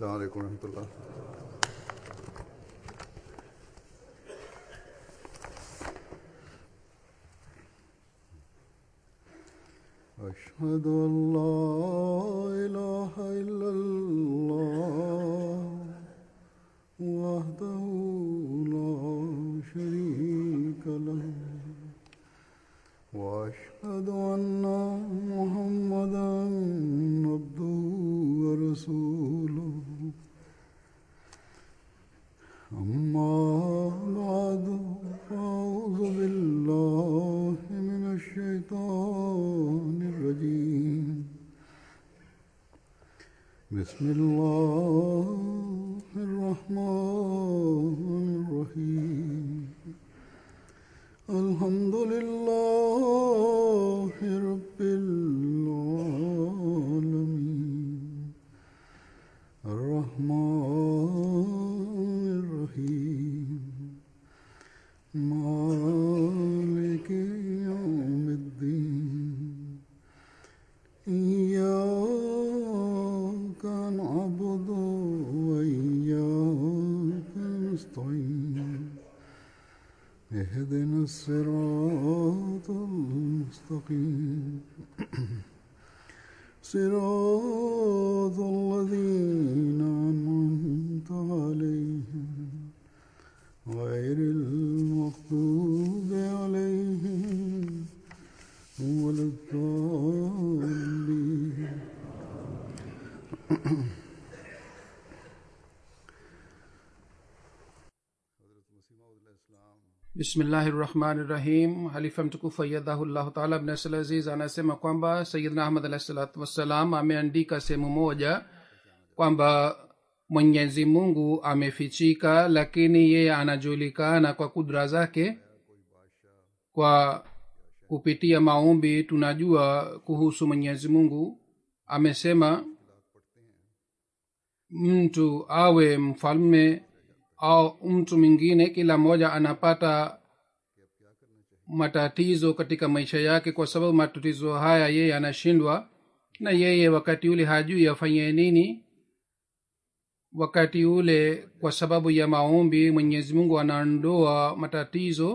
السلام عليكم ورحمة الله أشهد أن لا إله إلا الله وحده لا شريك له وأشهد أن محمدا عبده ورسوله أما بعد فأعوذ بالله من الشيطان الرجيم بسم الله الرحمن الرحيم الحمد لله رب العالمين الرحمن الرحيم مالك يوم الدين إياك نعبد وإياك نستعين اهدنا الصراط المستقيم صراط الذين أنعمت عليهم غير المغضوب عليهم ولا الضالين bismillahi rahmani rahim halifa mtukufu ayadhahullahu taala bnasl aziz anasema kwamba sayidna ahmad alahi salatu wassalam ameandika sehemu moja kwamba mwenyezi mungu amefichika lakini yeye anajulikana kwa kudra zake kwa kupitia maombi tunajua kuhusu mwenyezi mungu amesema mtu awe mfalme au mtu mwingine kila mmoja anapata matatizo katika maisha yake kwa sababu matatizo haya yeye anashindwa na yeye wakati ule hajui afanye nini wakati ule kwa sababu ya maombi mwenyezi mungu anaondoa matatizo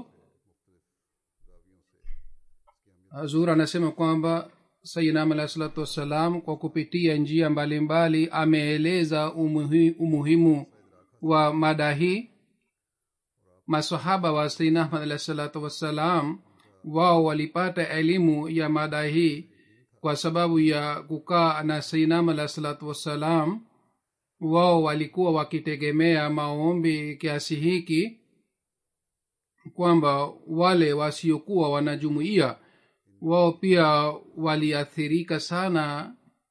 hazur anasema kwamba sayinam alahi salatu wassalam kwa kupitia njia mbalimbali mbali, ameeleza umuhi, umuhimu wa mada hii masahaba wa sayyidina ahmad alahi salatu wassalam wao walipata elimu ya mada hii kwa sababu ya kukaa na sayyidinam alahi salatu wassalam wao walikuwa wakitegemea maombi kiasi hiki kwamba wale wasiokuwa wanajumuia wao pia waliathirika sana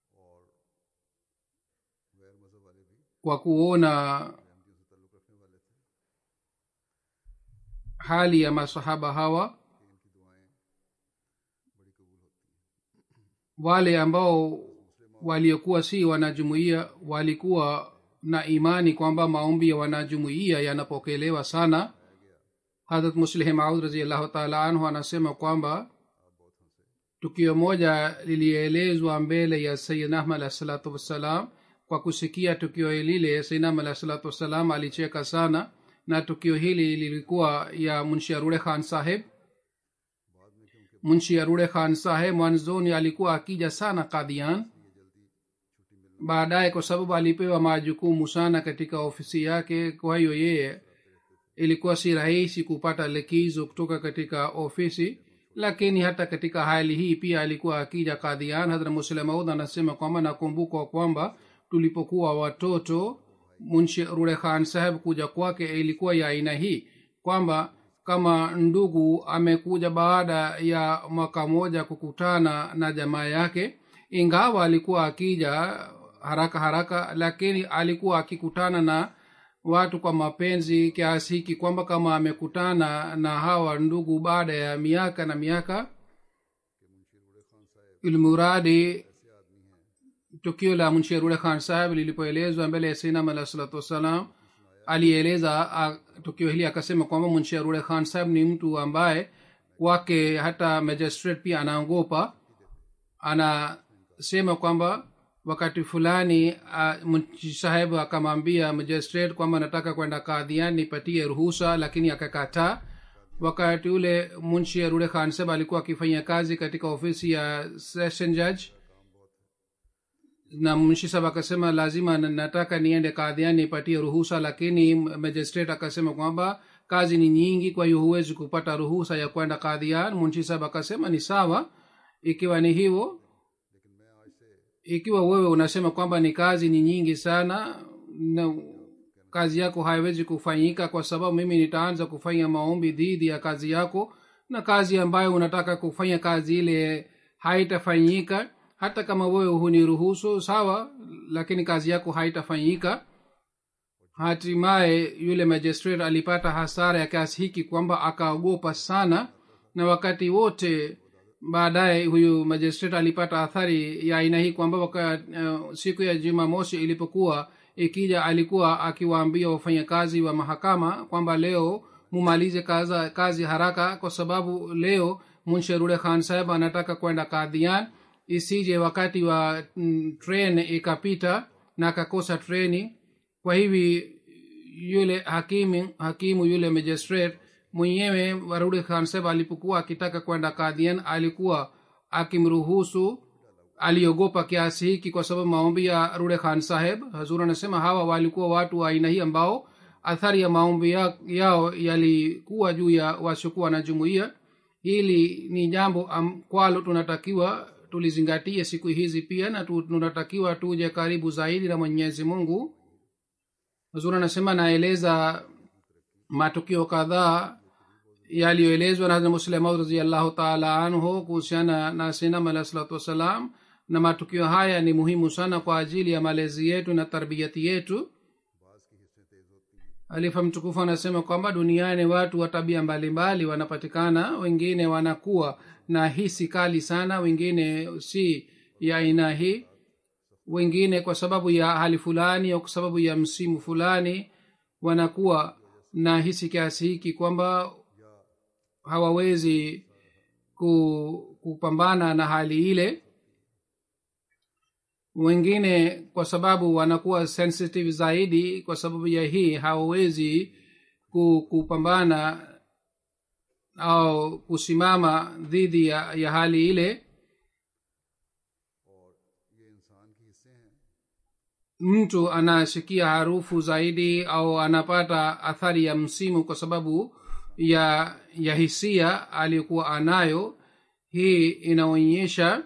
kwa kuona hali ya masahaba hawa wale ambao waliokuwa si wanajumuia walikuwa na imani kwamba maombi ya wanajumuia yanapokelewa sana hadrat muslih maud raziallahu taala anhu anasema kwamba tukio moja lilielezwa mbele ya sayidna ahmad alahi salatu wassalam kwa kusikia tukio lile sainam alahi salatu wassalam alicheka sana na tukio hili lilikuwa ya munshi arude khan saheb munshi arude khan saheb mwanzoni alikuwa akija sana kadian baadaye kwa sababu alipewa majukumu sana katika ofisi yake kwa hiyo yeye ilikuwa si rahisi kupata likizo kutoka katika ofisi lakini hata katika hali hii pia alikuwa akija kadhian hadra muslemaud anasema kwamba nakumbuka kwamba tulipokuwa watoto munshi rure khan saheb kuja kwake ilikuwa ya aina hii kwamba kama ndugu amekuja baada ya mwaka moja kukutana na jamaa yake ingawa alikuwa akija haraka haraka lakini alikuwa akikutana na watu kwa mapenzi kiasi hiki kwamba kama amekutana na hawa ndugu baada ya miaka na miaka ilmuradi tukio la munsherule khan saheb lilipoelezwa mbele ya sinam alah salatu wassalam alieleza a- tukio hili akasema kwamba munsherule khan saheb ni mtu ambaye kwake hata magistrate pia anaogopa anasema kwamba wakati fulani uh, mchi sahebu akamwambia magistrate kwamba nataka kwenda kadhian nipatie ruhusa lakini akakataa wakati ule munshi arude khan saheb alikuwa akifanya kazi katika ofisi ya session judge na munshi saheb akasema lazima na- nataka niende kadhian nipatie ruhusa lakini magistrate akasema kwamba kazi ni nyingi kwa hiyo huwezi kupata ruhusa ya kwenda kadhian munshi saheb akasema ni sawa ikiwa ni hivyo ikiwa wewe unasema kwamba ni kazi ni nyingi sana na kazi yako haiwezi kufanyika kwa sababu mimi nitaanza kufanya maombi dhidi ya kazi yako na kazi ambayo unataka kufanya kazi ile haitafanyika hata kama wewe huniruhusu sawa lakini kazi yako haitafanyika hatimaye yule magistrate alipata hasara ya kiasi hiki kwamba akaogopa sana na wakati wote baadaye huyu magistrate alipata athari ya aina hii kwamba waka, uh, siku ya jumamosi ilipokuwa ikija alikuwa akiwaambia wafanyakazi wa mahakama kwamba leo mumalize kaza, kazi haraka kwa sababu leo munsherule khan saheb anataka kwenda kadhian isije wakati wa mm, tren ikapita na akakosa treni kwa hivi yule hakimu hakimu yule magistrate mwenyewe warudi khan saheb alipokuwa akitaka kwenda kadhian alikuwa akimruhusu aliogopa kiasi hiki kwa sababu maombi ya rude khan saheb hazur anasema hawa walikuwa watu wa aina hii ambao athari ya maombi ya, yao yalikuwa juu ya wasiokuwa na jumuiya hili ni jambo am, kwalo tunatakiwa tulizingatie siku hizi pia na tu- tunatakiwa tuje karibu zaidi na mwenyezi mungu hazur anasema naeleza matukio kadhaa yaliyoelezwa na Hazrat Musleh Maud raziallahu taala anhu kuhusiana na sinam alah salatu wassalam na matukio haya ni muhimu sana kwa ajili ya malezi yetu na tarbiyati yetu alifa mtukufu anasema kwamba duniani watu wa tabia mbalimbali wanapatikana wengine wanakuwa na hisi kali sana wengine si ya aina hii wengine kwa sababu ya hali fulani au kwa sababu ya msimu fulani wanakuwa na hisi kiasi hiki kwamba hawawezi ku, kupambana na hali ile wengine kwa sababu wanakuwa sensitive zaidi kwa sababu ya hii hawawezi ku- kupambana au kusimama dhidi ya, ya hali ile mtu anasikia harufu zaidi au anapata athari ya msimu kwa sababu ya ya hisia aliyokuwa anayo hii inaonyesha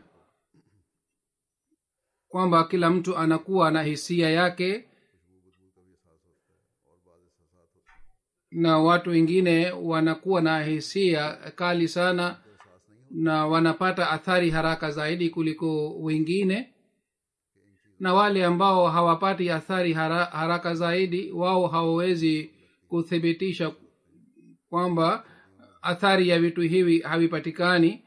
kwamba kila mtu anakuwa na hisia yake na watu wengine wanakuwa na hisia kali sana na wanapata athari haraka zaidi kuliko wengine na wale ambao hawapati athari hara, haraka zaidi wao hawawezi kuthibitisha kwamba athari ya vitu hivi havipatikani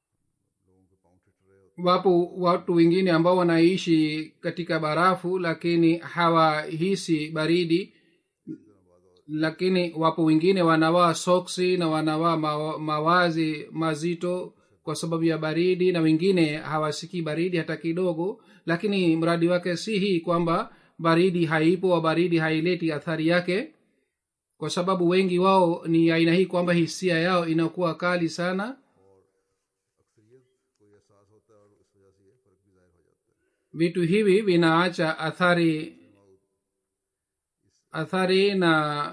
wapo watu wengine ambao wanaishi katika barafu lakini hawahisi baridi lakini wapo wengine wanavaa soksi na wanavaa mawa- mawazi mazito kwa sababu ya baridi na wengine hawasikii baridi hata kidogo lakini mradi wake si hii kwamba baridi haipo au baridi haileti athari yake kwa sababu wengi wao ni aina hii kwamba hisia yao inakuwa kali sana vitu hivi vinaacha athari athari na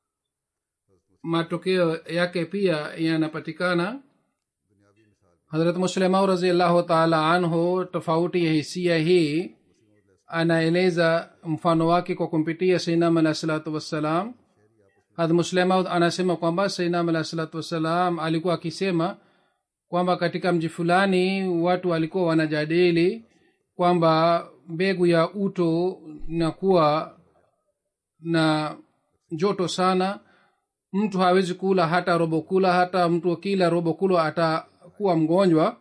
matokeo yake pia yanapatikana harat muslimau raziallahu taala anhu tofauti ya hisia hii anaeleza mfano wake kwa kumpitia sainam alah salatu wassalam had muslemaud anasema kwamba sainam alah salatu wassalam alikuwa akisema kwamba katika mji fulani watu walikuwa wanajadili kwamba mbegu ya uto inakuwa na joto sana mtu hawezi kula hata robo kula hata mtu akila robo kula atakuwa mgonjwa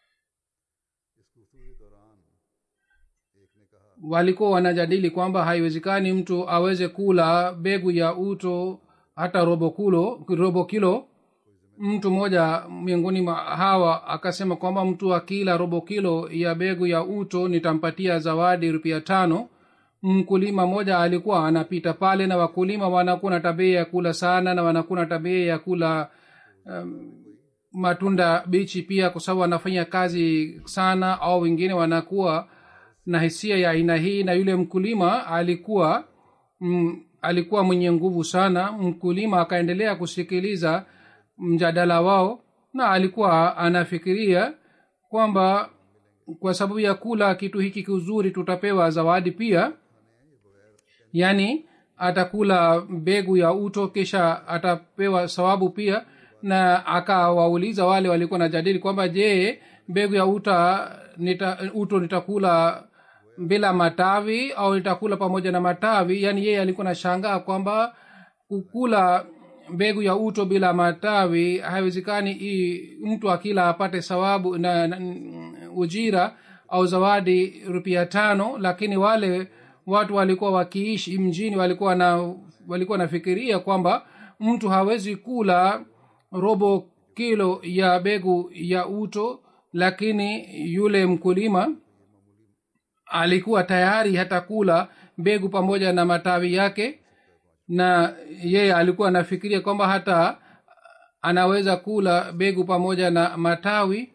walikuwa wanajadili kwamba haiwezekani mtu aweze kula mbegu ya uto hata robo kulo robo kilo mtu mmoja miongoni mwa hawa akasema kwamba mtu akila robo kilo ya begu ya uto nitampatia zawadi rupia tano mkulima mmoja alikuwa anapita pale na wakulima wanakuwa na tabia ya kula sana na wanakuwa na tabia ya kula um, matunda bichi pia kwa sababu wanafanya kazi sana au wengine wanakuwa na hisia ya aina hii na yule mkulima alikuwa mm, alikuwa mwenye nguvu sana mkulima akaendelea kusikiliza mjadala wao na alikuwa anafikiria kwamba kwa sababu ya kula kitu hiki kizuri tutapewa zawadi pia yaani atakula mbegu ya uto kisha atapewa sawabu pia na akawauliza wale walikuwa najadili kwamba je mbegu ya uta nita, uto nitakula bila matawi au nitakula pamoja na matawi yaani yeye alikuwa na shangaa kwamba kukula mbegu ya uto bila matawi haiwezekani hii mtu akila apate sawabu na, na ujira au zawadi rupia tano lakini wale watu walikuwa wakiishi mjini walikuwa na walikuwa nafikiria kwamba mtu hawezi kula robo kilo ya begu ya uto lakini yule mkulima alikuwa tayari hata kula mbegu pamoja na matawi yake na yeye alikuwa anafikiria kwamba hata anaweza kula begu pamoja na matawi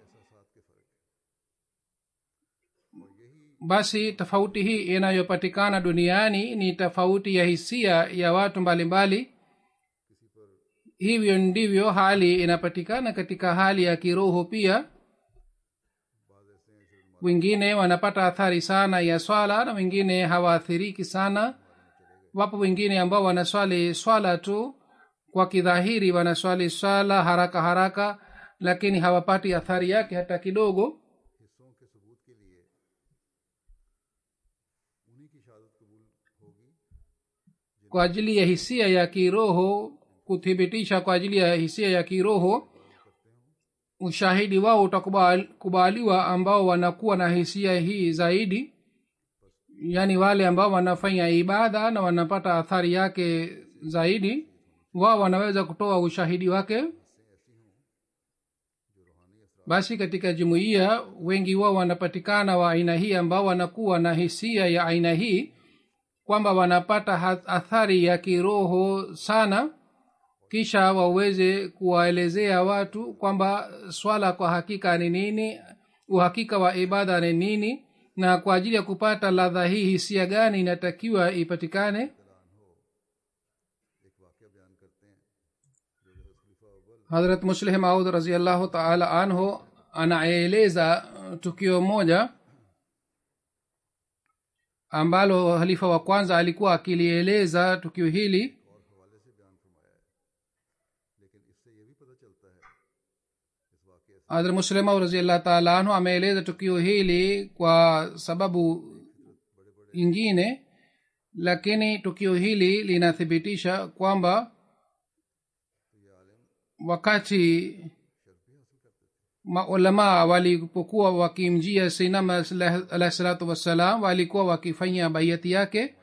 basi tofauti hii inayopatikana duniani ni tofauti ya hisia ya watu mbalimbali mbali. hivyo ndivyo hali inapatikana katika hali ya kiroho pia wengine wanapata athari sana ya swala na wengine hawaathiriki sana wapo wengine ambao wanaswali swala tu kwa kidhahiri wanaswali swala haraka haraka lakini hawapati athari yake hata kidogo हिस्सों के सबूत के लिए उन्हीं की शहादत कबूल होगी kwa ajili ya hisia ya kiroho kuthibitisha kwa ajili ya hisia ya kiroho ushahidi wao utakubaliwa ambao wanakuwa na hisia hii zaidi yaani wale ambao wanafanya ibada na wanapata athari yake zaidi wao wanaweza kutoa ushahidi wake basi katika jumuiya wengi wao wanapatikana wa aina hii ambao wanakuwa na hisia ya aina hii kwamba wanapata athari ya kiroho sana kisha waweze kuwaelezea watu kwamba swala kwa hakika ni nini uhakika wa ibada ni nini na kwa ajili ya kupata ladha hii hisia gani inatakiwa ipatikane एक वाक्य बयान करते हैं जो हजरत खलीफा अव्वल hadrat muslih maud raziallahu taala anhu anaeleza tukio moja ambalo halifa wa kwanza alikuwa akilieleza tukio hili और हवाले से बयान फरमाया है लेकिन इससे ये भी पता चलता है इस वाक्य से hadrat muslim maud raziallahu taala anhu ameeleza tukio hili kwa sababu ingine lakini tukio hili linathibitisha kwamba wakati maulamaa walipokuwa wakimjia sinam alahi salatu wassalam walikuwa wakifanya baiati yake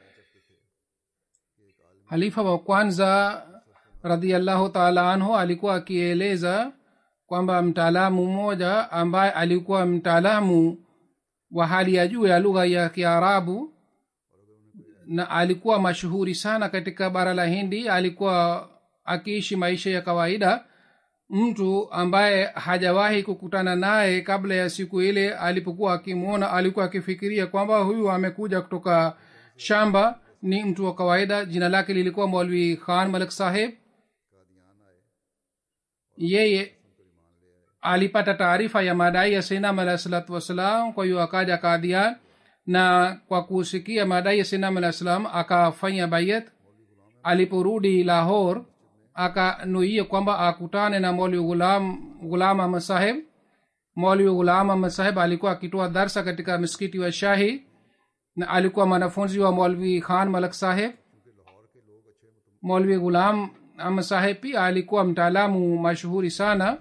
halifa wa kwanza radiallahu taala anhu alikuwa akieleza kwamba mtaalamu mmoja ambaye alikuwa mtaalamu wa hali ya juu ya lugha ya kiarabu na alikuwa mashuhuri sana katika bara la hindi alikuwa akiishi maisha ya kawaida mtu ambaye hajawahi kukutana naye kabla ya siku ile alipokuwa akimwona alikuwa akifikiria kwamba huyu amekuja kutoka shamba ni mtu wa kawaida jina lake lilikuwa maulwi khan malik saheb yeye alipata taarifa ya madai ya sinam alahi salatu wassalam kwa hiyo akaja kadian na kwa kusikia madai ya sinam alah salam akafanya bayat aliporudi lahor akanuia kwamba akutane na molwi gulam gulam ahmad saheb molwi gulam ahmad saheb alikuwa akitoa darsa katika miskiti wa shahi na alikuwa mwanafunzi wa molwi khan malak saheb molwi gulam ahmad saheb pia alikuwa mtaalamu mashuhuri sana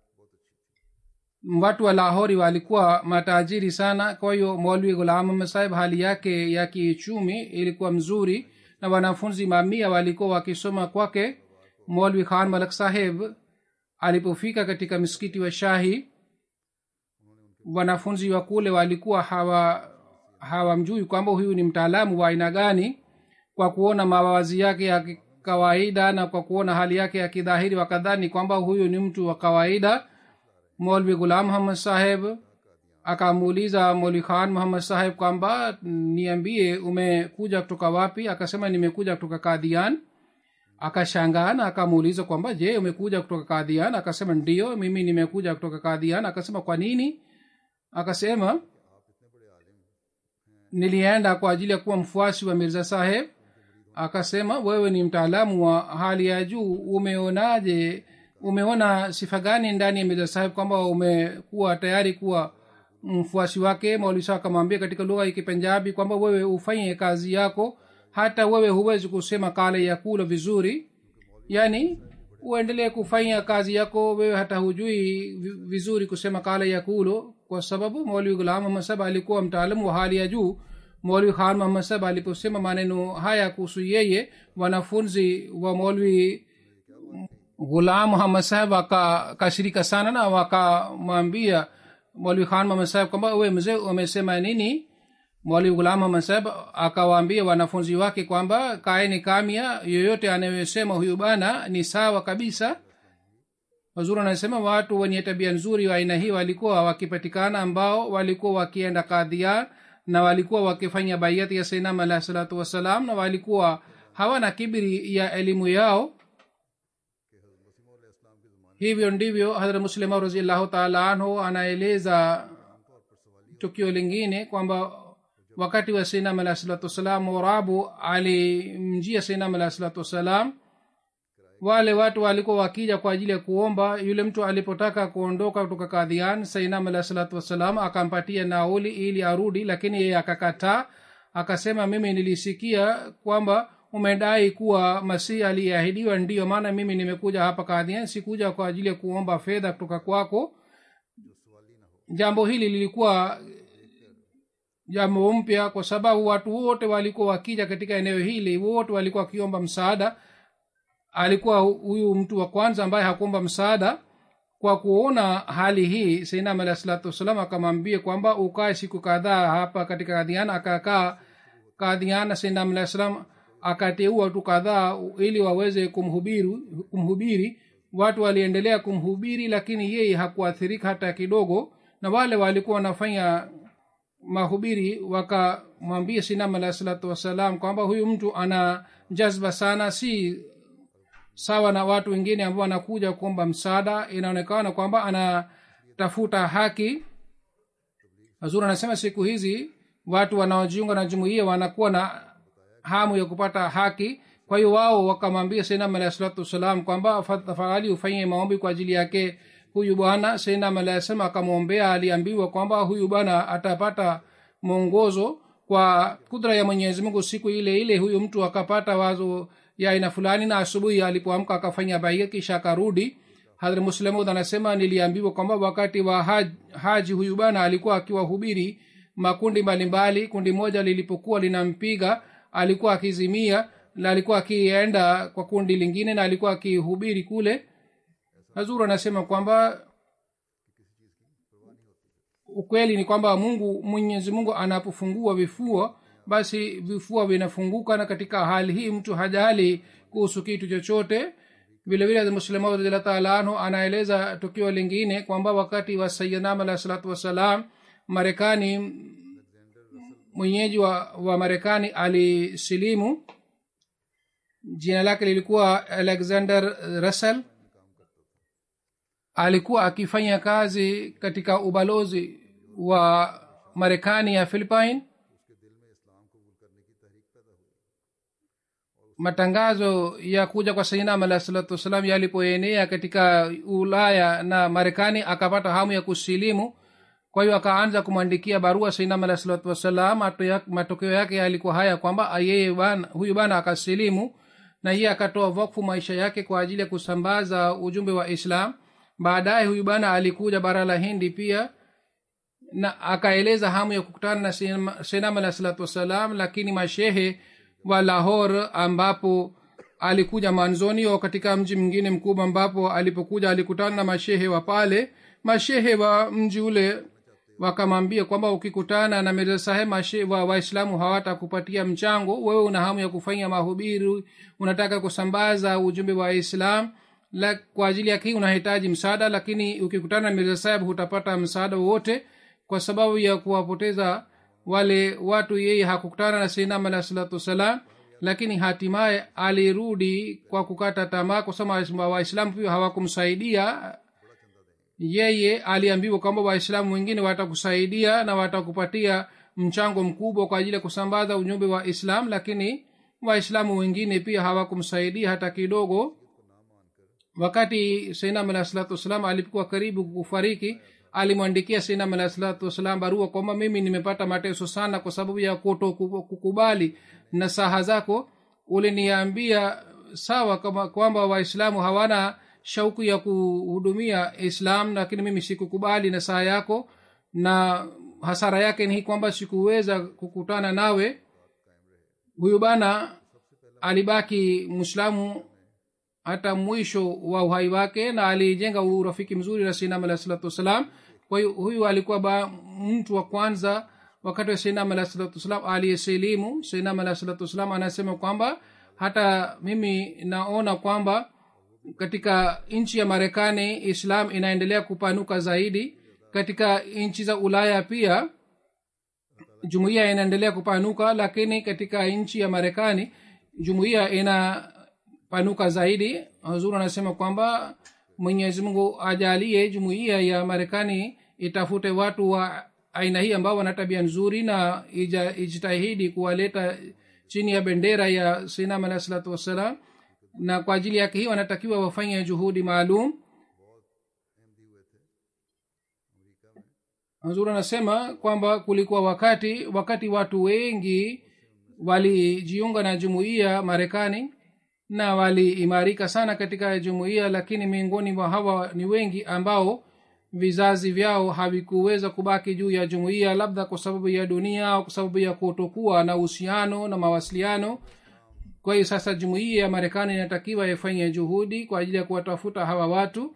watu wa lahori walikuwa matajiri sana kwa hiyo molwi gulam ahmad saheb hali yake ya kiuchumi ilikuwa mzuri na wanafunzi mamia walikuwa wakisoma kwake molwi khan malak saheb alipofika katika msikiti wa shahi wanafunzi wa kule walikuwa hawa hawamjui kwamba huyu ni mtaalamu wa aina gani kwa kuona mawazi yake ya kawaida na kwa kuona hali yake ya kidhahiri wakadhani kwamba huyu ni mtu wa kawaida molvi gulam muhammad saheb akamuuliza moli khan muhammad saheb kwamba niambie umekuja kutoka wapi akasema nimekuja kutoka kadhian akashangaa na akamuuliza kwamba je umekuja kutoka kadhian akasema ndio mimi nimekuja kutoka kadhian akasema kwa nini akasema nilienda kwa ajili ya kuwa mfuasi wa mirza saheb akasema wewe ni mtaalamu wa hali ya juu umeonaje umeona sifa gani ndani ya mirza saheb kwamba umekuwa tayari kuwa mfuasi wake maulisa akamwambia katika lugha ya kipenjabi kwamba wewe ufanye kazi yako hata wewe huwezi kusema kale ya kula vizuri yaani uendelee kufanya kazi yako wewe hata hujui vizuri kusema kale ya kulo kwa sababu maulwi gulam muhammad saba alikuwa mtaalamu wa hali ya juu maulwi khan muhammad saba aliposema maneno haya kuhusu yeye wanafunzi wa maulwi ghulam muhammad saheb wakakashirika sana na wakamwambia maulwi khan muhammad saheb kwamba we mzee umesema nini mwalimu gulam muhammad saheb akawaambia wanafunzi wake kwamba kaeni kamya yoyote anayesema huyu bana ni sawa kabisa wazuri anasema watu wenye tabia nzuri wa aina hii walikuwa wakipatikana ambao walikuwa wakienda kadhian na walikuwa wakifanya baiati ya sainam alahi salatu wassalam na walikuwa hawana kibiri ya elimu yao hivyo ndivyo hadrat muslima raziallahu taala anhu anaeleza tukio lingine kwamba wakati wa sainam alahi salatu wassalam morabu alimjia sainam alahi salatu wassalam wale watu walikuwa wakija kwa ajili ya kuomba yule mtu alipotaka kuondoka kutoka kadhian sainam alahi salatu wassalam akampatia nauli ili arudi lakini yeye akakataa akasema mimi nilisikia kwamba umedai kuwa masihi aliyeahidiwa ndiyo maana mimi nimekuja hapa kadhian sikuja kwa ajili ya kuomba fedha kutoka kwako jambo hili lilikuwa jambo mpya kwa sababu watu wote walikuwa wakija katika eneo hili wote walikuwa wakiomba msaada alikuwa huyu mtu wa kwanza ambaye hakuomba msaada kwa kuona hali hii sainam alahi salatu wassalam akamwambia kwamba ukae siku kadhaa hapa katika kadhiana akakaa kadhiana sainam alahi salam akateua watu kadhaa ili waweze kumhubiri kumhubiri watu waliendelea kumhubiri lakini yeye hakuathirika hata kidogo na wale walikuwa wanafanya mahubiri wakamwambia sinam alahi salatu wassalam kwamba huyu mtu ana jazba sana si sawa na watu wengine ambao wanakuja kuomba msaada inaonekana kwamba anatafuta haki hazur anasema siku hizi watu wanaojiunga na jumuia wanakuwa na hamu ya kupata haki kwa hiyo wao wakamwambia sainam alahi salatu wassalam kwamba tafadhali ufanye maombi kwa ajili yake huyu bwana sainam alahi salam akamwombea aliambiwa kwamba huyu bwana atapata mwongozo kwa kudra ya mwenyezi mungu siku ile ile huyu mtu akapata wazo ya aina fulani na asubuhi alipoamka akafanya baia kisha akarudi hadhra muslemud anasema niliambiwa kwamba wakati wa haj, haji huyu bana alikuwa akiwahubiri makundi mbalimbali kundi moja lilipokuwa linampiga alikuwa akizimia na alikuwa akienda kwa kundi lingine na alikuwa akihubiri kule hazuru anasema kwamba ukweli ni kwamba mungu mwenyezi mungu anapofungua vifua basi vifua vinafunguka na katika hali hii mtu hajali kuhusu kitu chochote vilevile muslima radiallahu taala anhu anaeleza tukio lingine kwamba wakati wa sayidnam alahi salatu wassalam marekani mwenyeji wa, wa marekani alisilimu jina lake lilikuwa alexander russell alikuwa akifanya kazi katika ubalozi wa marekani ya philipine matangazo ya kuja kwa sainam alahi salatu wassalam yalipoenea katika ulaya na marekani akapata hamu ya kusilimu kwa hiyo akaanza kumwandikia barua sainam alahi salatu wassalam matokeo yake yalikuwa haya kwamba yeye bana, huyu bana akasilimu na yeye akatoa wakfu maisha yake kwa ajili ya kusambaza ujumbe wa islam baadaye huyu bana alikuja bara la hindi pia na akaeleza hamu ya kukutana na senam alahi salatu wassalam lakini mashehe wa lahor ambapo alikuja manzoni au katika mji mwingine mkubwa ambapo alipokuja alikutana na mashehe wa pale mashehe wa mji ule wakamwambia kwamba ukikutana na mirza saheb wa waislamu hawatakupatia mchango wewe una hamu ya kufanya mahubiri unataka kusambaza ujumbe wa islam la, kwa ajili yake unahitaji msaada lakini ukikutana na mirza saheb hutapata msaada wowote kwa sababu ya kuwapoteza wale watu yeye hakukutana na seinam alah salatu wassalam lakini hatimaye alirudi kwa kukata tamaa kwa sababu waislamu pia hawakumsaidia yeye aliambiwa kwamba waislamu wengine watakusaidia na watakupatia mchango mkubwa kwa ajili ya kusambaza ujumbe wa islam lakini waislamu wengine pia hawakumsaidia hata kidogo wakati seinam alah salatu wassalam alipokuwa karibu kufariki alimwandikia seinam alah salatu wassalam barua kwamba mimi nimepata mateso sana kwa sababu ya kuto kukubali na saha zako uliniambia sawa kama kwamba waislamu hawana shauku ya kuhudumia islam lakini mimi sikukubali na saa yako na hasara yake ni kwamba sikuweza kukutana nawe huyu bana alibaki mwislamu hata mwisho wa uhai wake na alijenga urafiki mzuri na sinam alah salatu wassalam kwa hiyo huyu alikuwa ba mtu wa kwanza wakati wa sinam alah salatu wassalam aliyesilimu sinam alah salatu wassalam anasema kwamba hata mimi naona kwamba katika nchi ya marekani islam inaendelea kupanuka zaidi katika nchi za ulaya pia jumuiya inaendelea kupanuka lakini katika nchi ya marekani jumuiya inapanuka zaidi huzuri anasema kwamba mwenyezi mungu ajalie jumuiya ya marekani itafute watu wa aina hii ambao wana tabia nzuri na ija, ijitahidi kuwaleta chini ya bendera ya sinam alah salatu wassalam na kwa ajili yake hii wanatakiwa wafanye juhudi maalum hazur anasema kwamba kulikuwa wakati wakati watu wengi walijiunga na jumuiya marekani na waliimarika sana katika jumuiya lakini miongoni mwa hawa ni wengi ambao vizazi vyao havikuweza kubaki juu ya jumuiya labda kwa sababu ya dunia au kwa sababu ya kutokuwa na uhusiano na mawasiliano kwa hiyo sasa jumuiya ya marekani inatakiwa ifanye juhudi kwa ajili ya kuwatafuta hawa watu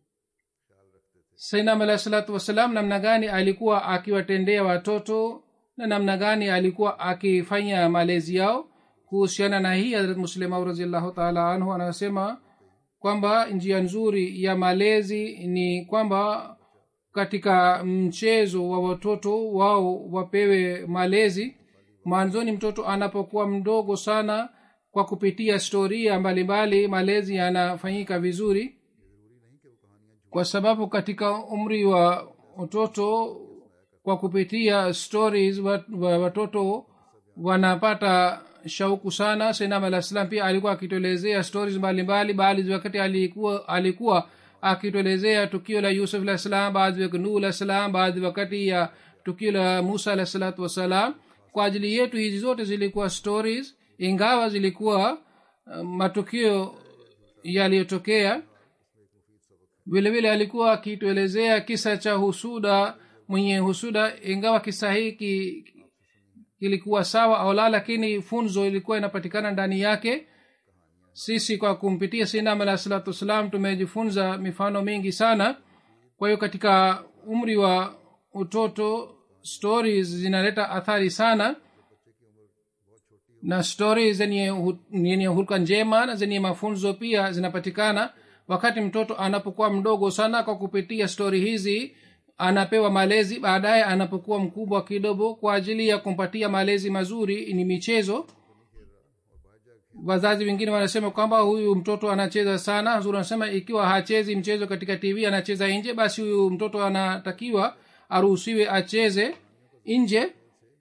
sainam alah salatu wassalam namna gani alikuwa akiwatendea watoto na namna gani alikuwa akifanya malezi yao kuhusiana na hii harat muslimau raziallahu taala anhu anasema kwamba njia nzuri ya malezi ni kwamba katika mchezo wa watoto wao wapewe malezi mwanzoni mtoto anapokuwa mdogo sana kwa kupitia storia mbalimbali malezi yanafanyika vizuri kwa sababu katika umri wa utoto kwa kupitia stories watoto wanapata shauku sana senam alah salam pia alikuwa akituelezea stories mbalimbali baadhi wakati alikuwa alikuwa akituelezea tukio la yusuf alah salam baadhi wakati nuh alah salam baadhi wakati ya tukio la musa alah salatu wassalam kwa ajili yetu hizi zote zilikuwa stories ingawa zilikuwa uh, matukio yaliyotokea vile vile alikuwa akituelezea kisa cha husuda mwenye husuda ingawa kisa hiki kilikuwa sawa au la lakini funzo ilikuwa inapatikana ndani yake sisi kwa kumpitia sinam alah salatu wassalam tumejifunza mifano mingi sana kwa hiyo katika umri wa utoto stories zinaleta athari sana na stori zenye yenye hulka njema na zenye mafunzo pia zinapatikana wakati mtoto anapokuwa mdogo sana kwa kupitia stori hizi anapewa malezi baadaye anapokuwa mkubwa kidogo kwa ajili ya kumpatia malezi mazuri ni michezo wazazi wengine wanasema kwamba huyu mtoto anacheza sana zuri anasema ikiwa hachezi mchezo katika tv anacheza nje basi huyu mtoto anatakiwa aruhusiwe acheze nje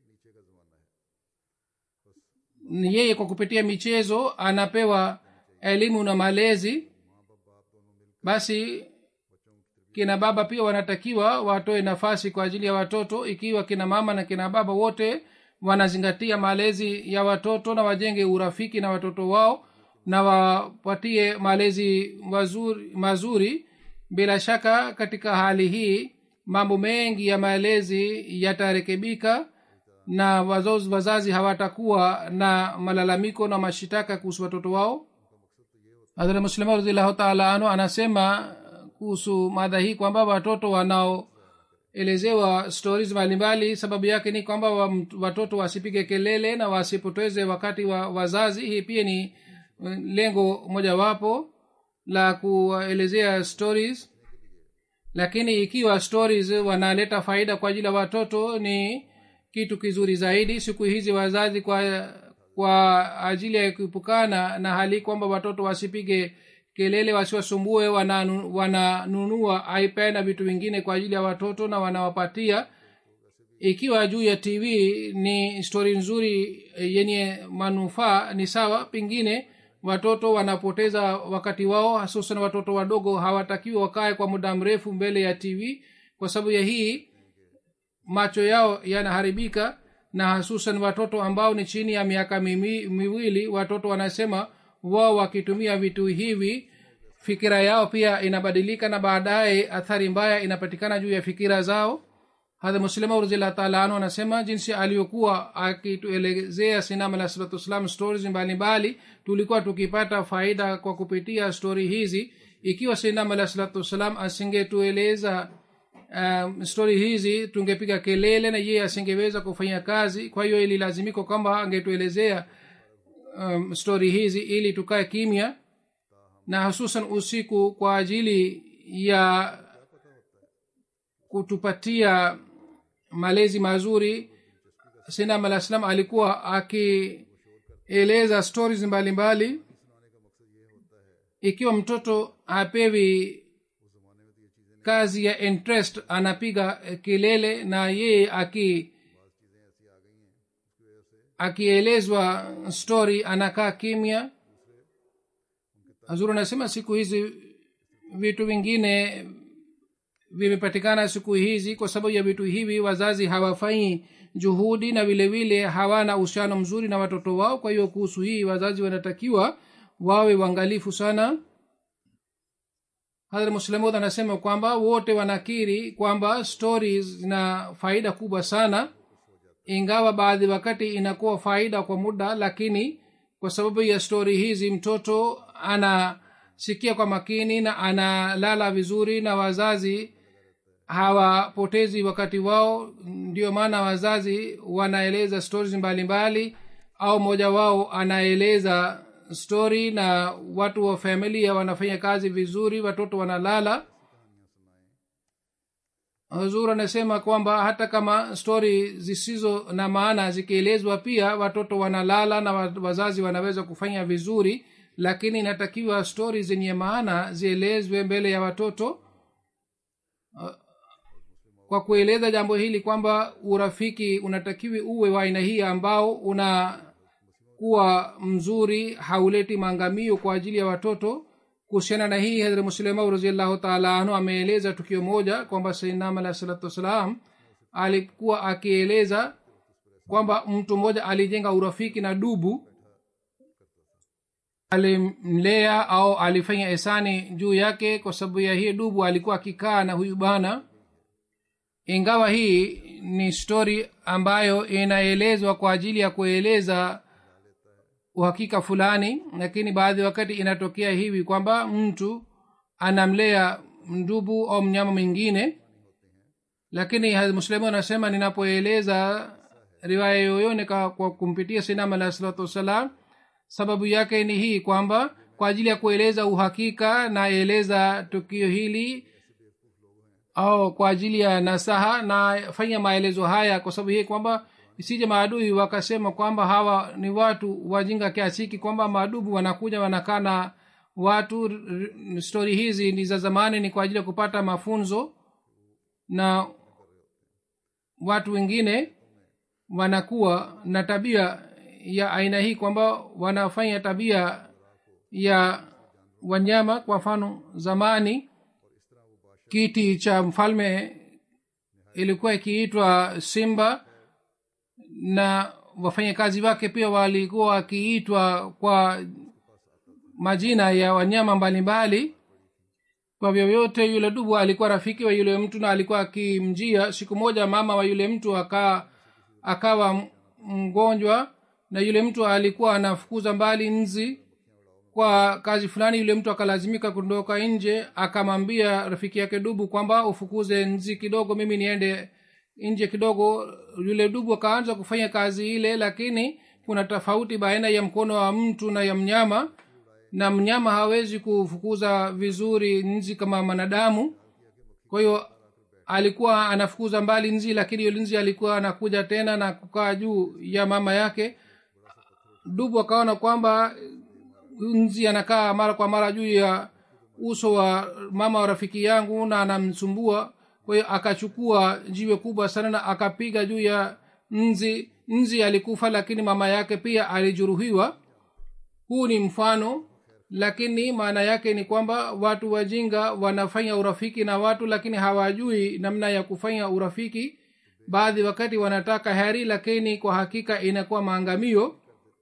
yeye kwa kupitia michezo anapewa elimu na malezi basi kina baba pia wanatakiwa watoe nafasi kwa ajili ya watoto ikiwa kina mama na kina baba wote wanazingatia malezi ya watoto na wajenge urafiki na watoto wao na wapatie malezi mazuri, mazuri bila shaka katika hali hii mambo mengi ya malezi yatarekebika na wazazi, wazazi hawatakuwa na malalamiko na mashitaka kuhusu watoto wao hadhrat muslima radillahu taala anhu anasema kuhusu mada hii kwamba watoto wanaoelezewa stories mbalimbali sababu yake ni kwamba wa- watoto wasipige kelele na wasipoteze wakati wa wazazi hii pia ni uh, lengo mojawapo la kuwaelezea stories lakini ikiwa stories wanaleta faida kwa ajili ya watoto ni kitu kizuri zaidi siku hizi wazazi kwa kwa ajili ya kuepukana na hali kwamba watoto wasipige kelele wasiwasumbue wananu- wananunua ipad na vitu vingine kwa ajili ya watoto na wanawapatia ikiwa juu ya tv ni stori nzuri eh, yenye manufaa ni sawa pengine watoto wanapoteza wakati wao hususan watoto wadogo hawatakiwi wakae kwa muda mrefu mbele ya tv kwa sababu ya hii macho yao yanaharibika na hususan watoto ambao ni chini ya miaka mimi, miwili watoto wanasema wao wakitumia vitu hivi fikira yao pia inabadilika na baadaye athari mbaya inapatikana juu ya fikira zao hadha muslima raziallah taala anhu anasema jinsi aliyokuwa akituelezea sinam alah salatu wassalam stories mbalimbali tulikuwa tukipata faida kwa kupitia stori hizi ikiwa sinam alah salatu wassalam asingetueleza um, stori hizi tungepiga kelele na yeye asingeweza kufanya kazi kwa hiyo ililazimika kwamba angetuelezea um, stori hizi ili tukae kimya na hususan usiku kwa ajili ya kutupatia malezi mazuri sinam alah salam alikuwa akieleza stories mbalimbali ikiwa mtoto hapewi kazi ya interest anapiga eh, kelele na yeye aki akielezwa story anakaa kimya hazuru anasema siku hizi vitu vingine vimepatikana siku hizi kwa sababu ya vitu hivi wazazi hawafanyi juhudi na vile vile hawana uhusiano mzuri na watoto wao kwa hiyo kuhusu hii wazazi wanatakiwa wawe uangalifu sana hadhrat muslimud anasema kwamba wote wanakiri kwamba stories zina faida kubwa sana ingawa baadhi wakati inakuwa faida kwa muda lakini kwa sababu ya stori hizi mtoto anasikia kwa makini na analala vizuri na wazazi hawapotezi wakati wao ndio maana wazazi wanaeleza stories mbalimbali au mmoja wao anaeleza story na watu wa familia wanafanya kazi vizuri watoto wanalala huzur anasema kwamba hata kama stori zisizo na maana zikielezwa pia watoto wanalala na wa- wazazi wanaweza kufanya vizuri lakini inatakiwa stori zenye maana zielezwe mbele ya watoto Uh, kwa kueleza jambo hili kwamba urafiki unatakiwi uwe wa aina hii ambao unakuwa mzuri hauleti maangamio kwa ajili ya watoto kuhusiana na hii hadhrat muslimau raziallahu taala anhu ameeleza tukio moja kwamba sainam alah salatu wassalam alikuwa akieleza kwamba mtu mmoja alijenga urafiki na dubu alimlea au alifanya esani juu yake kwa sababu ya hii dubu alikuwa akikaa na huyu bana ingawa hii ni stori ambayo inaelezwa kwa ajili ya kueleza uhakika fulani lakini baadhi wakati inatokea hivi kwamba mtu anamlea mdubu au mnyama mwingine lakini muslimu anasema ninapoeleza riwaya yoyone kwa kwa kumpitia sinam alah salatu wassalam sababu yake ni hii kwamba kwa ajili ya kueleza uhakika naeleza tukio hili au kwa ajili ya nasaha nafanya maelezo haya kwa sababu hii kwamba isije maadui wakasema kwamba hawa ni watu wajinga kiasi hiki kwamba maadubu wanakuja wanakaa na watu r- r- stori hizi ni za zamani ni kwa ajili ya kupata mafunzo na watu wengine wanakuwa na tabia ya aina hii kwamba wanafanya tabia ya wanyama kwa mfano zamani kiti cha mfalme ilikuwa ikiitwa simba na wafanyakazi wake pia walikuwa wakiitwa kwa majina ya wanyama mbalimbali kwa vyovyote yule dubu alikuwa rafiki wa yule mtu na alikuwa akimjia siku moja mama wa yule mtu aka akawa mgonjwa na yule mtu alikuwa anafukuza mbali nzi kwa kazi fulani yule mtu akalazimika kuondoka nje akamwambia rafiki yake dubu kwamba ufukuze nzi kidogo mimi niende nje kidogo yule dubu akaanza kufanya kazi ile lakini kuna tofauti baina ya mkono wa mtu na ya mnyama na mnyama hawezi kufukuza vizuri nzi kama mwanadamu kwa hiyo alikuwa anafukuza mbali nzi lakini yule nzi alikuwa anakuja tena na kukaa juu ya mama yake dubu akaona kwamba nzi anakaa mara kwa mara juu ya uso wa mama wa rafiki yangu na anamsumbua kwa hiyo akachukua jiwe kubwa sana na akapiga juu ya nzi nzi alikufa lakini mama yake pia alijeruhiwa huu ni mfano lakini maana yake ni kwamba watu wajinga wanafanya urafiki na watu lakini hawajui namna ya kufanya urafiki baadhi wakati wanataka heri lakini kwa hakika inakuwa maangamio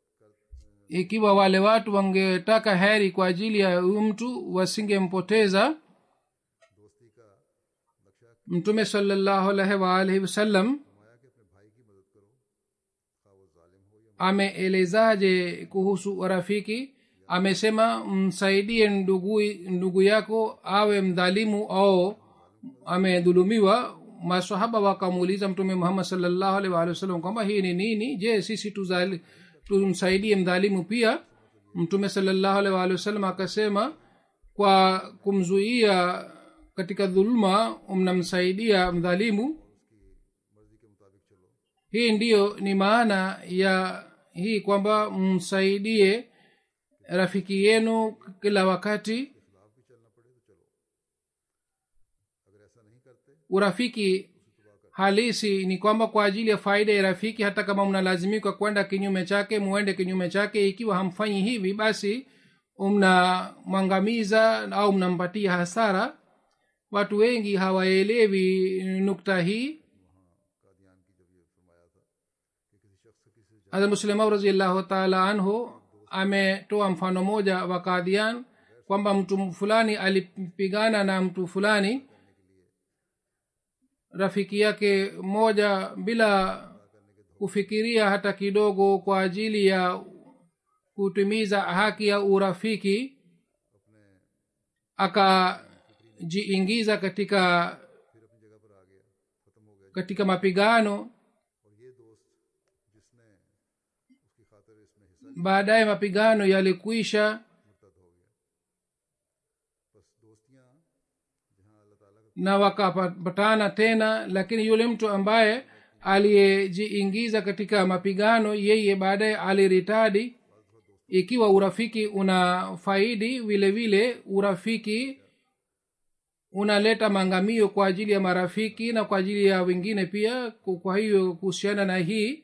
ikiwa wale watu wangetaka heri kwa ajili ya huyu mtu wasingempoteza दोस्ती का नक्शा mtume salallahu alaihi waalihi wasallam फरमाया कि अपने भाई की मदद करो खा वो जालिम हो या ameelezaje kuhusu urafiki amesema msaidie ndugu, ndugu yako awe mdhalimu au amedhulumiwa masahaba wakamuuliza mtume muhammad salllahu alaihi waalihi wasallam kwamba hii ni nini je sisi tuzali- tumsaidie mdhalimu pia mtume salllahu alaihi waalihi wasallam akasema kwa kumzuia katika dhuluma mnamsaidia mdhalimu मर्जी के मुताबिक चलो hii ndiyo ni maana ya hii kwamba msaidie rafiki yenu kila wakati खिलाफ भी चलना पड़े तो चलो अगर ऐसा नहीं करते urafiki halisi ni kwamba kwa ajili ya faida ya rafiki hata kama mnalazimika kwenda kinyume chake muende kinyume chake ikiwa hamfanyi hivi basi mnamwangamiza au mnampatia hasara watu wengi hawaelewi nukta hii Kadian की जब ये फरमाया था कि किसी शख्स से किसी से hadrat muslimau raziallahu taala anhu ametoa mfano moja wa kadhian kwamba mtu fulani alipigana na mtu fulani rafiki yake moja bila kufikiria hata kidogo kwa ajili ya kutimiza haki ya urafiki akajiingiza katika फिर अपनी जगह पर आ गया खत्म हो गया katika mapigano और ये दोस्त जिसने उसकी खातिर इसमें हिस्सा baadaye mapigano yalikwisha मुर्तद हो गया बस दोस्तियां जहाँ अल्लाह ताला का na wakapatana tena lakini yule mtu ambaye aliyejiingiza katika mapigano yeye baadaye aliritadi ikiwa urafiki una faidi vile vile urafiki unaleta maangamio kwa ajili ya marafiki na kwa ajili ya wengine pia kwa hiyo kuhusiana na hii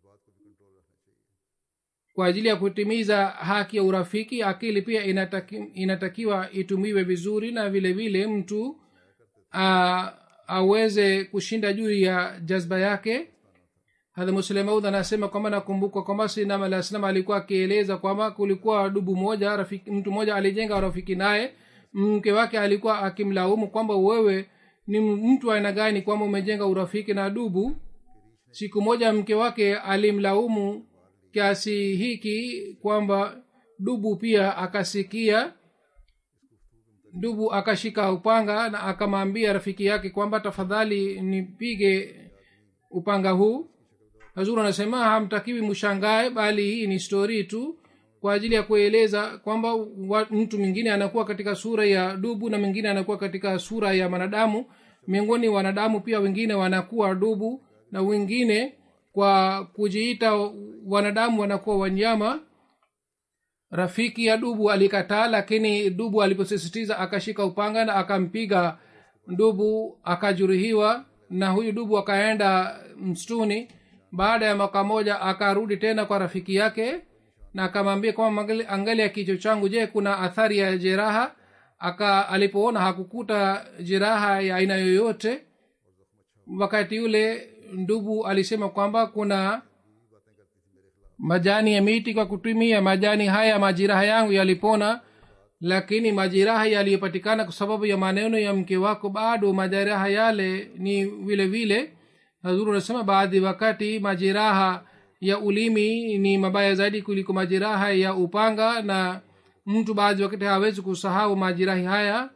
kwa ajili ya kutimiza haki ya urafiki akili pia inataki, inatakiwa itumiwe vizuri na vile vile mtu a, aweze kushinda juu ya jazba yake hadha muslemaud anasema kwamba nakumbuka kwamba sinam alah salam alikuwa akieleza kwamba kulikuwa dubu moja rafiki, mtu mmoja alijenga rafiki naye mke wake alikuwa akimlaumu kwamba wewe ni mtu aina gani kwamba umejenga urafiki na dubu siku moja mke wake alimlaumu kiasi hiki kwamba dubu pia akasikia dubu akashika upanga na akamwambia rafiki yake kwamba tafadhali nipige upanga huu hazuru anasema hamtakiwi mshangae bali hii ni stori tu kwa ajili ya kueleza kwamba wa- mtu mwingine anakuwa katika sura ya dubu na mwingine anakuwa katika sura ya mwanadamu miongoni wanadamu pia wengine wanakuwa dubu na wengine kwa kujiita wanadamu wanakuwa wanyama rafiki ya dubu alikataa lakini dubu aliposisitiza akashika upanga na akampiga dubu akajeruhiwa na huyu dubu akaenda msituni baada ya mwaka moja akarudi tena kwa rafiki yake na akamwambia kwamba angali- angalia kichwa changu je kuna athari ya jeraha aka alipoona hakukuta jeraha ya aina yoyote wakati yule ndubu alisema kwamba kuna majani ya miti kwa kutumia majani haya majiraha yangu yalipona lakini majiraha yaliyopatikana kwa sababu ya maneno ya mke wako bado majeraha yale ni vile vile hazuru anasema baadhi wakati majeraha ya ulimi ni mabaya zaidi kuliko majeraha ya upanga na mtu baadhi wakati hawezi kusahau majirahi haya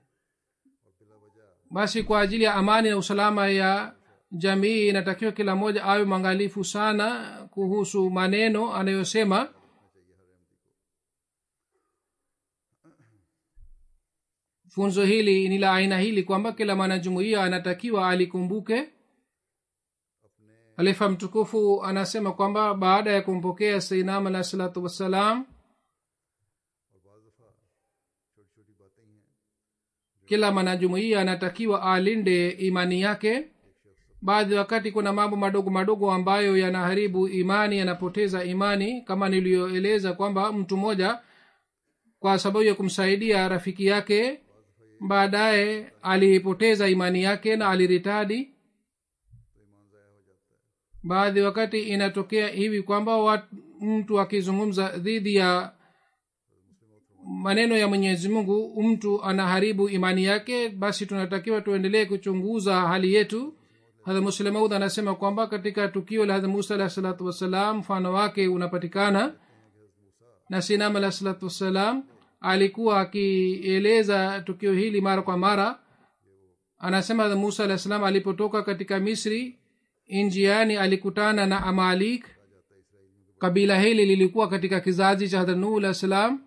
basi kwa ajili ya amani na usalama ya jamii inatakiwa kila mmoja awe mwangalifu sana kuhusu maneno anayosema funzo hili ni la aina hili kwamba kila mwanajumuia anatakiwa alikumbuke halifa mtukufu anasema kwamba baada ya kumpokea sainam alah salatu wassalam kila mwanajumuia anatakiwa alinde imani yake baadhi wakati kuna mambo madogo madogo ambayo yanaharibu imani yanapoteza imani kama niliyoeleza kwamba mtu mmoja kwa sababu ya kumsaidia rafiki yake baadaye alipoteza imani yake na aliritadi baadhi wakati inatokea hivi kwamba wat, mtu akizungumza dhidi ya maneno ya mwenyezi mungu mtu anaharibu imani yake basi tunatakiwa tuendelee kuchunguza hali yetu hadha muslemaud anasema kwamba katika tukio la hadha musa alahi salatu wassalam mfano wake unapatikana na sinam alahi salatu wassalam alikuwa akieleza tukio hili mara kwa mara anasema hadha musa alahi salam alipotoka katika misri njiani alikutana na amalik kabila hili lilikuwa katika kizazi cha hadha nuh alah salam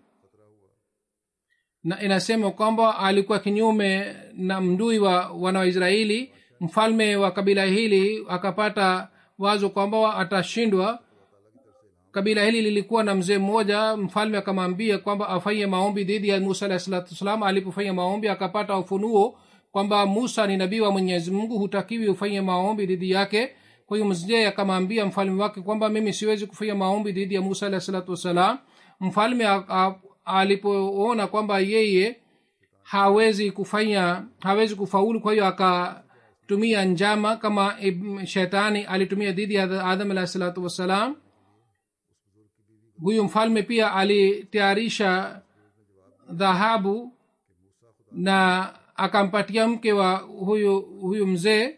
na inasema kwamba alikuwa kinyume na mdui wa wana wa israeli mfalme wa kabila hili akapata wazo kwamba atashindwa kabila hili lilikuwa na mzee mmoja mfalme akamwambia kwamba afanye maombi dhidi ya musa alahi salatu wassalam alipofanya maombi akapata ufunuo kwamba musa ni nabii wa mwenyezi mungu hutakiwi ufanye maombi dhidi yake kwa hiyo mzee akamwambia mfalme wake kwamba mimi siwezi kufanya maombi dhidi ya musa alahi salatu wassalam mfalme alipoona kwamba yeye hawezi kufanya hawezi kufaulu kwa hiyo akatumia njama kama shetani alitumia dhidi ya adam alahi salatu wassalam huyu mfalme pia alitayarisha dhahabu na akampatia mke wa huyu huyu mzee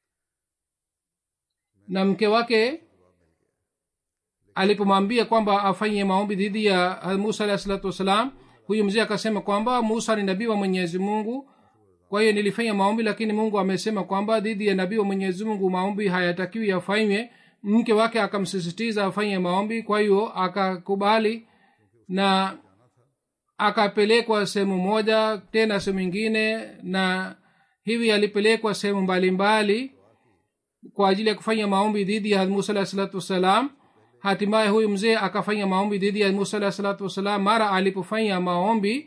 na mke wake alipomwambia kwamba afanye maombi dhidi ya musa alahi salatu wassalam huyu mzee akasema kwamba musa ni nabii wa mwenyezi mungu kwa hiyo nilifanya maombi lakini mungu amesema kwamba dhidi ya nabii wa mwenyezi mungu maombi hayatakiwi yafanywe mke wake akamsisitiza afanye maombi kwa hiyo akakubali na akapelekwa sehemu moja tena sehemu ingine na hivi alipelekwa sehemu mbalimbali kwa ajili ya kufanya maombi dhidi ya musa alahi salatu wassalam hatimaye huyu mzee akafanya maombi dhidi ya musa alahi salatu wassalam mara alipofanya maombi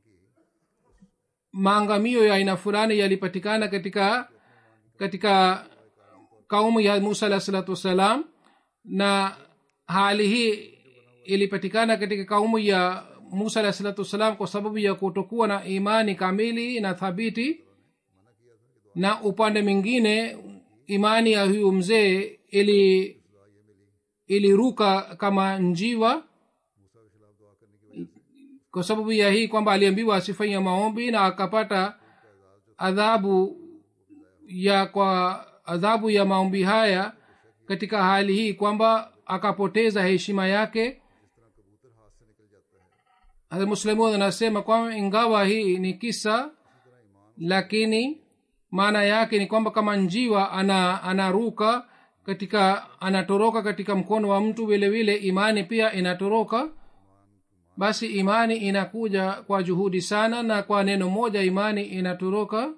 maangamio ya aina fulani yalipatikana katika katika kaumu ya musa alahi salatu wassalam na hali hii ilipatikana katika kaumu ya musa alahi salatu wassalam kwa sababu ya kutokuwa na imani kamili na thabiti na upande mwingine imani ya huyu mzee ili iliruka kama njiwa kwa sababu ya hii kwamba aliambiwa asifanye maombi na akapata adhabu ya kwa adhabu ya maombi haya katika hali hii kwamba akapoteza heshima yake muslimun anasema kwamba ingawa hii ni kisa lakini maana yake ni kwamba kama njiwa ana anaruka katika anatoroka katika mkono wa mtu vile vile imani pia inatoroka basi imani inakuja kwa juhudi sana na kwa neno moja imani inatoroka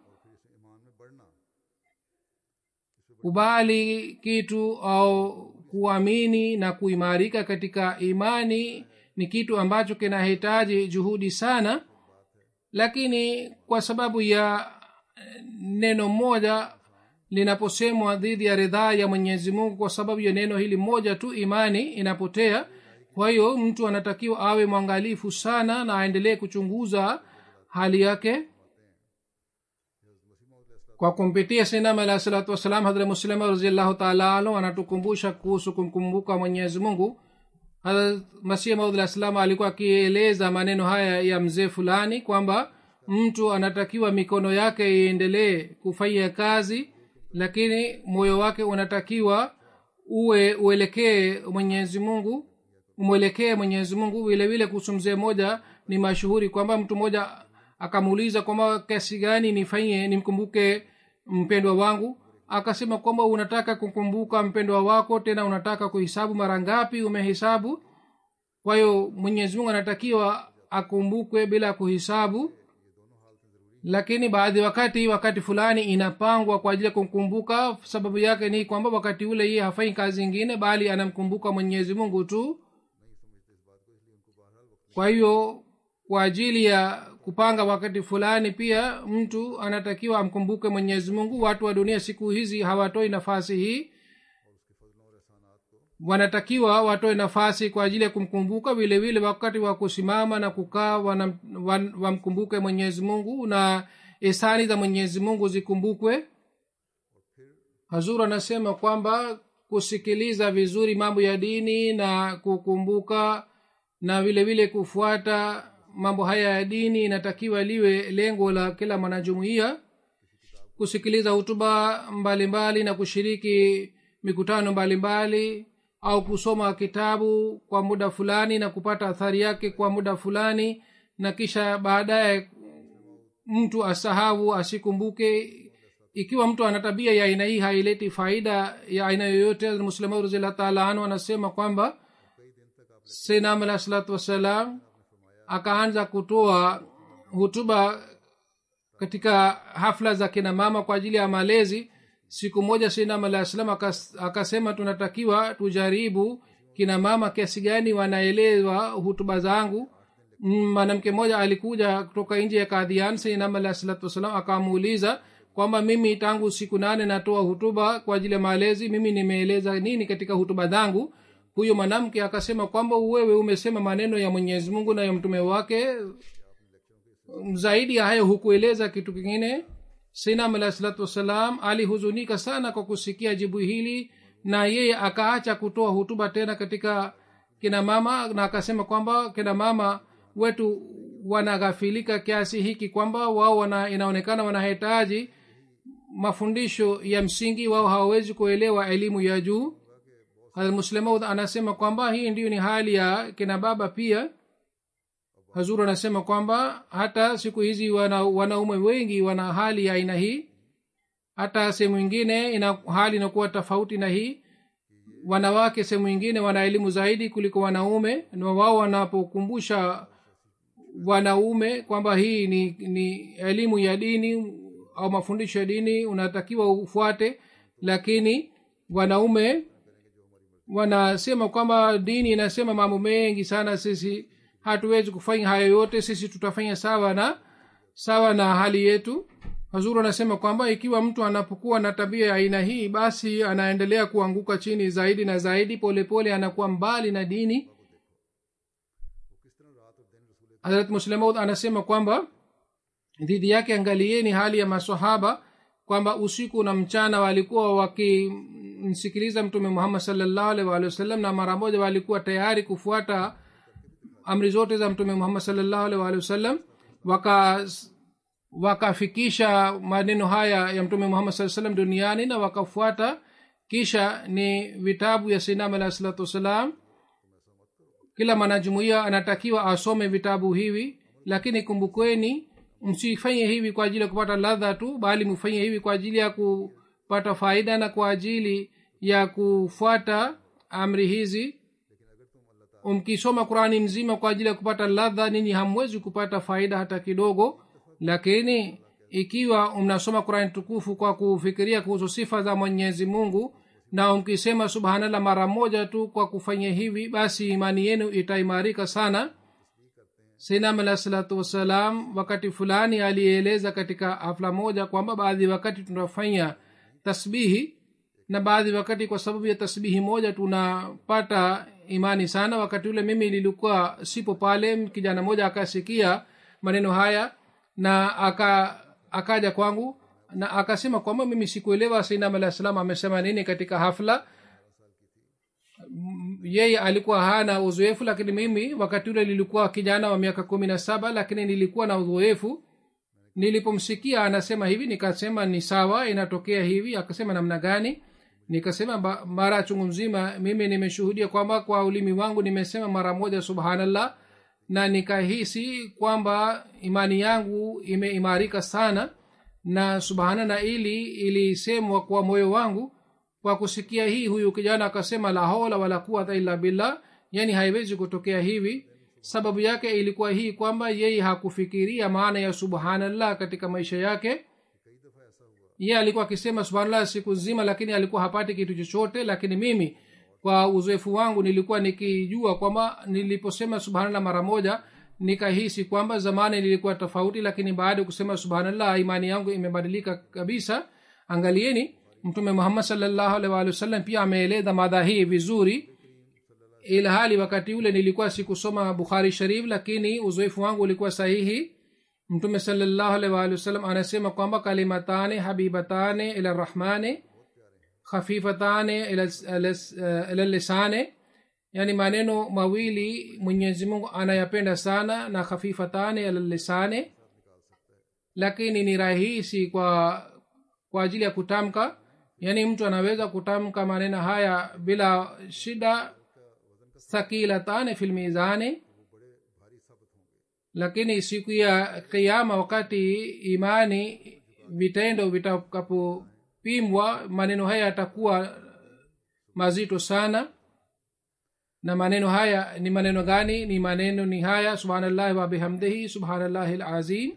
kubali kitu au kuamini na kuimarika katika imani ni kitu ambacho kinahitaji juhudi sana lakini kwa sababu ya neno moja linaposemwa dhidi ya ridhaa ya mwenyezi mungu kwa sababu ya neno hili moja tu imani inapotea kwa hiyo mtu anatakiwa awe mwangalifu sana na aendelee kuchunguza hali yake kwa kumpitia sinam alahi salatu wassalam hadra muslima raziallahu taala anhu anatukumbusha kuhusu kumkumbuka mwenyezi mungu masih maud salam alikuwa akieleza maneno haya ya mzee fulani kwamba mtu anatakiwa mikono yake iendelee kufanya kazi lakini moyo wake unatakiwa uwe uelekee mwenyezi mungu umwelekee mwenyezi mungu vile vile kuhusu mzee moja ni mashuhuri kwamba mtu mmoja akamuuliza kwamba kiasi gani nifanyie nimkumbuke mpendwa wangu akasema kwamba unataka kukumbuka mpendwa wako tena unataka kuhisabu mara ngapi umehesabu kwa hiyo mwenyezi mungu anatakiwa akumbukwe bila kuhisabu lakini baadhi wakati wakati fulani inapangwa kwa ajili ya kumkumbuka sababu yake ni kwamba wakati ule yeye hafanyi kazi ingine bali anamkumbuka mwenyezi mungu tu kwa hiyo kwa ajili ya kupanga wakati fulani pia mtu anatakiwa amkumbuke mwenyezi mungu watu wa dunia siku hizi hawatoi nafasi hii wanatakiwa watoe nafasi kwa ajili ya kumkumbuka vile vile wakati wa kusimama na kukaa wamkumbuke wa mwenyezi mungu na isani za mwenyezi mungu zikumbukwe hazur anasema kwamba kusikiliza vizuri mambo ya dini na kukumbuka na vile vile kufuata mambo haya ya dini inatakiwa liwe lengo la kila mwanajumuiya kusikiliza hutuba mbalimbali na kushiriki mikutano mbalimbali mbali, au kusoma kitabu kwa muda fulani na kupata athari yake kwa muda fulani na kisha baadaye mtu asahau asikumbuke ikiwa mtu ana tabia ya aina hii haileti faida ya aina yoyote muslimu raziallah taala anhu anasema kwamba senam alah salatu wassalam akaanza kutoa hutuba katika hafla za kina mama kwa ajili ya malezi siku moja sinam alah salam akasema tunatakiwa tujaribu kina mama kiasi gani wanaelewa hutuba zangu mwanamke mmoja alikuja kutoka nje ya kadhian sinam alah salatu wassalam akamuuliza kwamba mimi tangu siku nane natoa hutuba kwa ajili ya malezi mimi nimeeleza nini katika hutuba zangu huyo mwanamke akasema kwamba wewe umesema maneno ya mwenyezi mungu na ya mtume wake zaidi ya hayo hukueleza kitu kingine sinam alah salatu wassalam alihuzunika sana kwa kusikia jibu hili na yeye akaacha kutoa hutuba tena katika kina mama na akasema kwamba kina mama wetu wanaghafilika kiasi hiki kwamba wao wana, inaonekana wanahitaji mafundisho ya msingi wao hawawezi kuelewa elimu ya juu muslimaud anasema kwamba hii ndiyo ni hali ya kina baba pia hazuru anasema kwamba hata siku hizi wana, wanaume wengi wana hali ya aina hii hata sehemu ingine ina hali inakuwa tofauti na hii wanawake sehemu ingine wana elimu zaidi kuliko wanaume na wao wanapokumbusha wanaume kwamba hii ni, ni elimu ya dini au mafundisho ya dini unatakiwa ufuate lakini wanaume wanasema kwamba dini inasema mambo mengi sana sisi hatuwezi kufanya hayo yote sisi tutafanya sawa na sawa na hali yetu hazuru anasema kwamba ikiwa mtu anapokuwa na tabia ya aina hii basi anaendelea kuanguka chini zaidi na zaidi polepole pole anakuwa mbali na dini harat muslemaud anasema kwamba dhidi yake angalieni hali ya masahaba kwamba usiku na mchana walikuwa wakimsikiliza mtume muhammad salllahu alih walihi wasallam na mara moja walikuwa tayari kufuata amri zote za mtume muhammad salllahu alih walihi wasallam waka wakafikisha maneno haya ya mtume muhammad saa salam duniani na wakafuata kisha ni vitabu ya sinam alah salatu wassalam kila mwanajumuia anatakiwa asome vitabu hivi lakini kumbukweni msifanye hivi kwa ajili ya kupata ladha tu bali mfanye hivi kwa ajili ya kupata faida na kwa ajili ya kufuata amri hizi mkisoma qurani mzima kwa ajili ya kupata ladha nini hamwezi kupata faida hata kidogo lakini ikiwa mnasoma qurani tukufu kwa kufikiria kuhusu sifa za mwenyezi mungu na mkisema subhanallah mara moja tu kwa kufanya hivi basi imani yenu itaimarika sana sinam alah salatu wassalam wakati fulani alieleza katika hafla moja kwamba baadhi wakati tunafanya tasbihi na baadhi wakati kwa sababu ya tasbihi moja tunapata imani sana wakati ule mimi nilikuwa sipo pale kijana moja akasikia maneno haya na aka akaja kwangu na akasema kwamba mimi sikuelewa sainam alah salam amesema nini katika hafla yeye alikuwa hana uzoefu lakini mimi wakati ule nilikuwa kijana wa miaka kumi na saba lakini nilikuwa na uzoefu nilipomsikia anasema hivi nikasema ni sawa inatokea hivi akasema namna gani nikasema ba- mara chungu mzima mimi nimeshuhudia kwamba kwa ulimi wangu nimesema mara moja subhanallah na nikahisi kwamba imani yangu imeimarika sana na subhanallah ili ilisemwa kwa moyo wangu kwa kusikia hii huyu kijana akasema la haula wala quwata illa billah yani haiwezi kutokea hivi sababu yake ilikuwa hii kwamba yeye hakufikiria maana ya subhanallah katika maisha yake ye alikuwa akisema subhanallah siku nzima lakini alikuwa hapati kitu chochote lakini mimi kwa uzoefu wangu nilikuwa nikijua kwamba niliposema subhanallah mara moja nikahisi kwamba zamani nilikuwa tofauti lakini baada ya kusema subhanallah imani yangu imebadilika kabisa angalieni mtume muhammad salllahu alaihi waalihi wasallam pia ameeleza madha hii vizuri ilhali wakati ule nilikuwa sikusoma bukhari sharif lakini uzoefu wangu ulikuwa sahihi mtume salllahu alaihi waalihi wasallam anasema kwamba kalimatane habibatane ila rahmani khafifatane ila, ila, ila lisane yani maneno mawili mwenyezi mungu anayapenda sana na khafifatane ila lisane lakini ni rahisi kwa kwa ajili ya kutamka yaani mtu anaweza kutamka maneno haya bila shida thakilatane fil mizani lakini siku ya kiama wakati imani vitendo vitakapopimwa maneno haya yatakuwa mazito sana na maneno haya ni maneno gani ni maneno ni haya subhanallahi wa bihamdihi subhanallahi lazim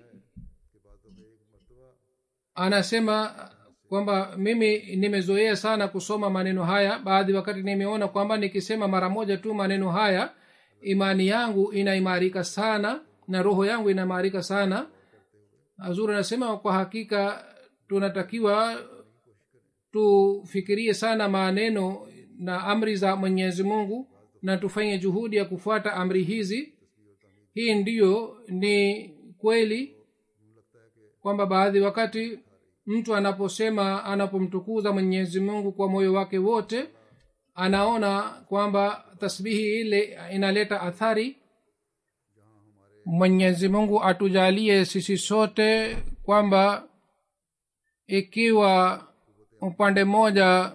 anasema kwamba mimi nimezoea sana kusoma maneno haya baadhi wakati nimeona kwamba nikisema mara moja tu maneno haya imani yangu inaimarika sana na roho yangu inaimarika sana azuri anasema kwa hakika tunatakiwa tufikirie sana maneno na amri za mwenyezi mungu na tufanye juhudi ya kufuata amri hizi hii ndiyo ni kweli kwamba baadhi wakati mtu anaposema anapomtukuza mwenyezi mungu kwa moyo wake wote anaona kwamba tasbihi ile inaleta athari mwenyezi mungu atujalie sisi sote kwamba ikiwa upande mmoja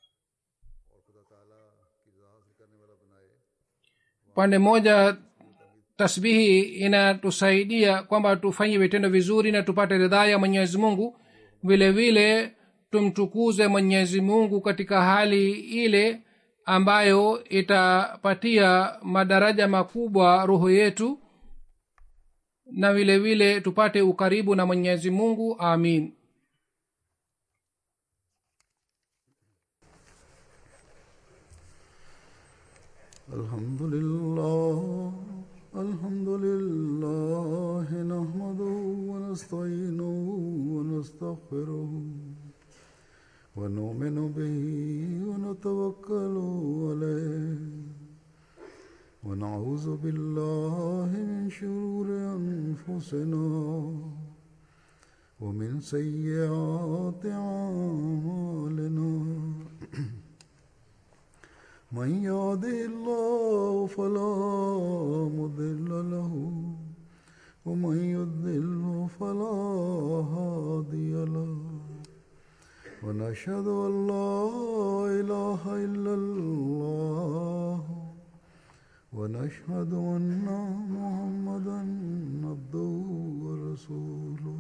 upande mmoja tasbihi inatusaidia kwamba tufanye vitendo vizuri na tupate ridhaa ya mwenyezi mungu vile vile tumtukuze mwenyezi mungu katika hali ile ambayo itapatia madaraja makubwa roho yetu na vile vile tupate ukaribu na mwenyezi mungu amin الحمد لله الحمد لله نحمده ونستعينه ونستغفره ونؤمن به ونتوكل عليه ونعوذ بالله من شرور أنفسنا ومن سيئات أعمالنا من يهده الله فلا مضل له ومن يضلل فلا هادي له ونشهد ان لا اله الا الله ونشهد ان محمدا عبده ورسوله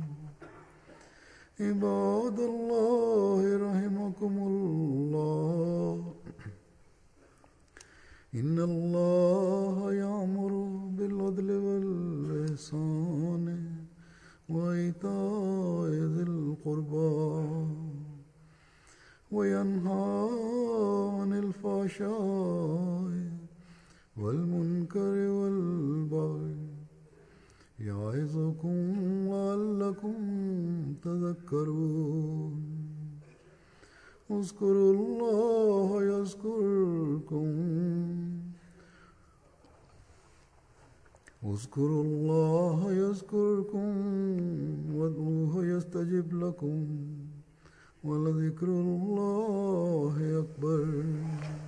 عباد الله رحمكم الله إن الله يأمر بالعدل والإحسان وإيتاء ذي القربى وينهى عن الفحشاء والمنكر والبغي يعظكم لعلكم تذكرون اذكروا الله يذكركم اذكروا الله يذكركم وادعوه يستجب لكم ولذكر الله أكبر